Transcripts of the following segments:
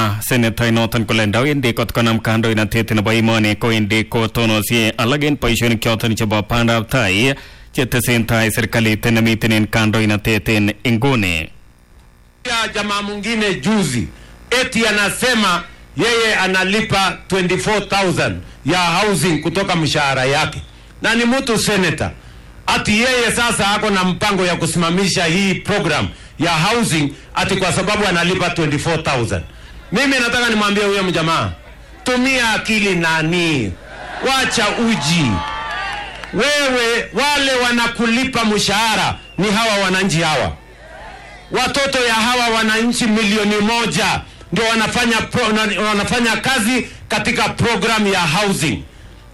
komwa senator inoton kole ndawendi kot konam kandoinatet nebo emoni kowendi kotonosie alak en boisionik choton chebo bandab tai chetesentai serikalit nemiten en kandoinatet en inguni ya jamaa mwingine juzi eti anasema yeye analipa 24000 ya housing kutoka mshahara yake na ni mtu senator ati yeye sasa ako na mpango ya kusimamisha hii program ya housing ati kwa sababu analipa 24000 mimi nataka nimwambie huyo mjamaa tumia akili nani wacha uji wewe wale wanakulipa mshahara ni hawa wananchi hawa watoto ya hawa wananchi milioni moja ndio wanafanya, pro, na- wanafanya kazi katika program ya housing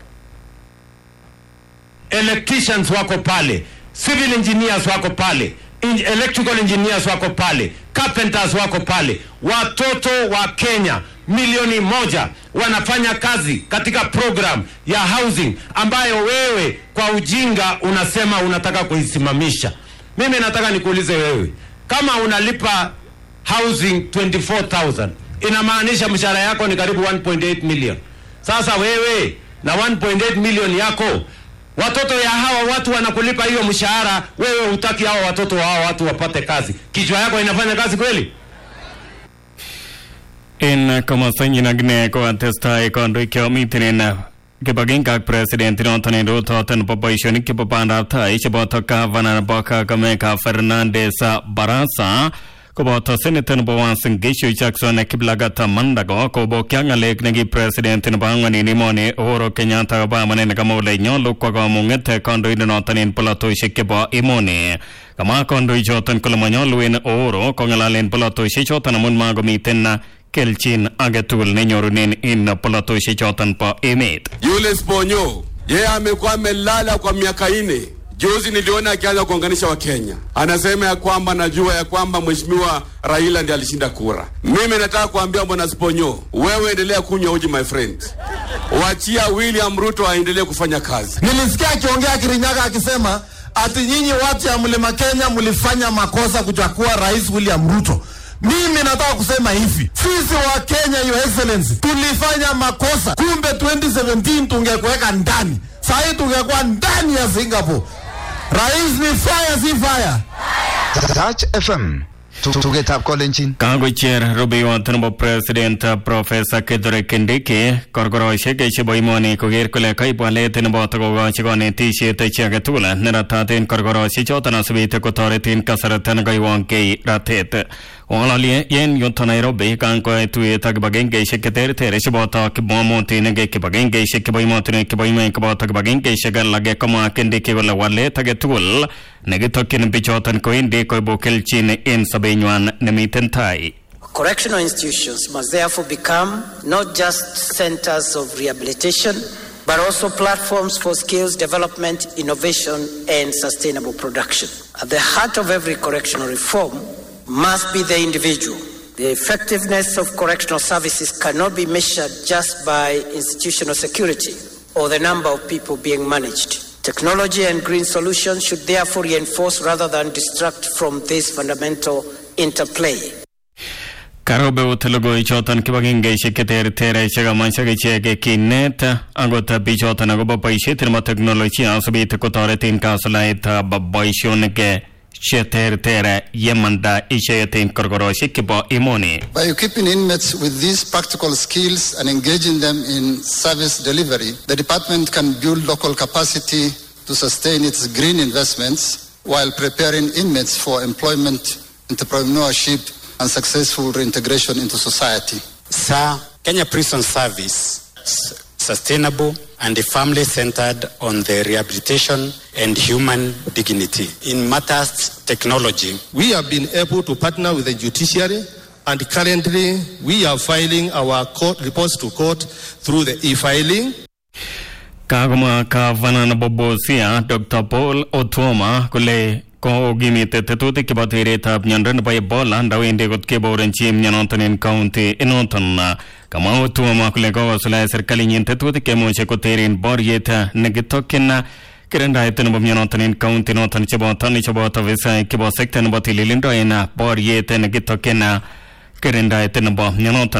electricians wako pale civil engineers wako pale in, electrical engineers wako pale carpenters wako pale watoto wa kenya milioni moja wanafanya kazi katika program ya housing ambayo wewe kwa ujinga unasema unataka kuisimamisha mimi nataka nikuulize wewe kama unalipa housing 24000 inamaanisha mshahara yako ni karibu 1.8 million sasa wewe na 1.8 million yako watoto ya hawa watu wanakulipa hiyo mshahara wewe hutaki hawa watoto wa hawa watu wapate kazi kichwa yako inafanya kazi kweli en komostanyin akine kotestai kandoik chemiten en kibagenge ak president noton en rutoton nebo boisionik chebo bandab tai cheboto gavana nebo Kakamega Fernandes Barasa koboto senator nebo Uasin Gishu Jackson Kiplagat Mandago kobokya ng'alek neki president nebo ang'wan en emoni Uhuru Kenyatta Obama nekamwa kole nyolu kwo kamung'et kandoindet noton en polatosiek chebo emoni kama kandoichoton kole manyolu en Uhuru kong'alalen polatosiek choton amun makomiten kelchin age tugul nenyorunen en polatosiek choton bo emet Yule Sponyo yeye amekuwa amelala kwa miaka ine. Juzi niliona akianza kuunganisha Wakenya, anasema ya kwamba najua ya kwamba mheshimiwa Raila ndiye alishinda kura. Mimi nataka kuambia bwana Sponyo, wewe endelea kunywa uji my friend, wachia William Ruto aendelee kufanya kazi. Nilisikia akiongea Kirinyaga akisema ati nyinyi watu ya mlima Kenya mlifanya makosa kuchagua rais William Ruto. Mimi nataka kusema hivi, sisi wa Kenya, your excellency, tulifanya makosa. Kumbe 2017 tungekuweka ndani, sahii tungekuwa ndani ya Singapore. Rais ni fire, si fire. Touch FM. Tugetab kolenjin. kakocher rubeiwot nebo president profesa Kithure Kindiki korkorosiek chebo emoni koker kole kaib walet neboto kokochi konetisiet chi age tugul neratat en korkorosiek choton asubit kotoret en kasarta nekaiwongei ratet wang'ololi en yuto Nairobi kan koyai tuyet ak kibagengeisiek cheterter cheboto kipng'omutik kibagengeisiek chebo emotinwek chebo emet koboto kibagengeisiek alak komwa Kindiki kole walet age tugul nekitokyin bichoton kowendi koibu kelchin en sobenywan nemiten tai Correctional institutions must therefore become not just centers of rehabilitation, but also platforms for skills development, innovation, and sustainable production. At the heart of every correctional reform must be the individual. The effectiveness of correctional services cannot be measured just by institutional security or the number of people being managed. Technology and green solutions should therefore reinforce rather than distract from this fundamental interplay. karobeut logoichoton kibagengeisiek cheterter chekamach akichek kinet akot bichoton akobo boisiet nebo teknolojia asubit kotoret en kasulaetab boisionik cheterter yemanda icheket en korkorosiek chebo emoni By equipping inmates with these practical skills and engaging them in service delivery, the department can build local capacity to sustain its green investments while preparing inmates for employment, entrepreneurship, and successful reintegration into society. Sir, Kenya Prison Service s- sustainable and family centered on the rehabilitation and human dignity. In matters technology, We have been able to partner with the judiciary and currently we are filing our court reports to court through the e-filing. kakomwa gavana nebo Busia Dr Paul Otuoma kole kokimit tetutik chebo teretab miondo nebo Ebola ndawendi kot keborenchi mionoton en county inoton kamwa Otuoma kole kokosuldae serkalinyin tetutik cheimuche koteren boriet nekitokyin kirindaet nebo mionoton en county noton cheboto cheboto visaik chebo sekta nebo tililindo en boriet nekitokyin kirindaet nebo mionoton